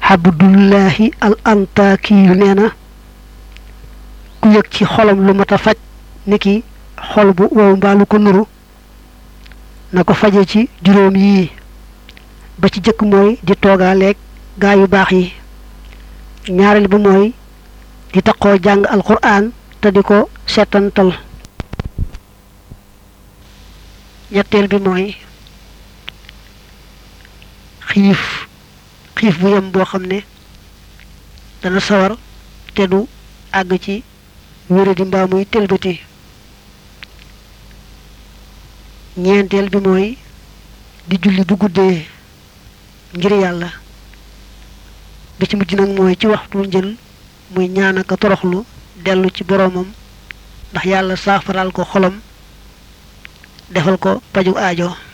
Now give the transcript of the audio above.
abdullahi al antaaki yu nee na ku yëg ci xolam lu mat a faj niki xol bu wow mbaa lu ko nuru na ko faje ci juróom yii ba ci jëkk mooy di toogaaleeg gaa yu baax yi ñaareel ba mooy di taqoo jàng alquran te di ko seetantal ñetteel bi mooy xiif xiif bu yem boo xam ne dana sawar te du àgg ci wére di mbaa muy tëlbati ñeenteel bi mooy di julli bu guddee ngir yàlla bi ci mujj nag mooy ci waxtu njël muy ñaan ak toroxlu dellu ci boroomam ndax yàlla saafaral ko xolam defal ko paju aajo